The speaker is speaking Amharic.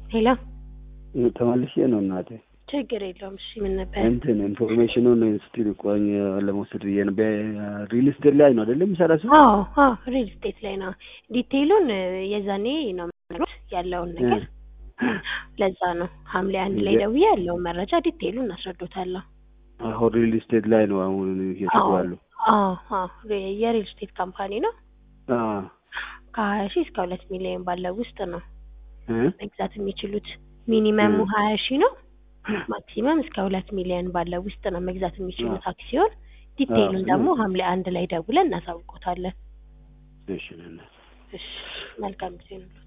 ሄሎ ተመልሼ ነው እናቴ። ችግር የለውም። እሺ ምን ነበር? እንትን ኢንፎርሜሽኑን ስቲል ቆኝ ለመውሰድ ብዬ ነው። በሪል ስቴት ላይ ነው አይደለም የሚሰራ ሰው? አዎ አዎ ሪል ስቴት ላይ ነው። ዲቴይሉን የዛኔ ነው የሚነግሩት ያለውን ነገር። ለዛ ነው ሐምሌ አንድ ላይ ደውዬ ያለውን መረጃ ዲቴይሉን አስረዶታለሁ። አሁን ሪል ስቴት ላይ ነው አሁን እየሰሩ ያሉ። አዎ አዎ የሪል ስቴት ካምፓኒ ነው። አዎ ከሀያ ሺህ እስከ ሁለት ሚሊዮን ባለው ውስጥ ነው እ መግዛት የሚችሉት። ሚኒመሙ ሀያ ሺህ ነው። ማክሲመም እስከ ሁለት ሚሊዮን ባለው ውስጥ ነው መግዛት የሚችሉት አክሲዮን። ዲቴይሉን ደግሞ ሐምሌ አንድ ላይ ደውለን እናሳውቆታለን። እሺ ነና እሺ መልካም ጊዜ ነው።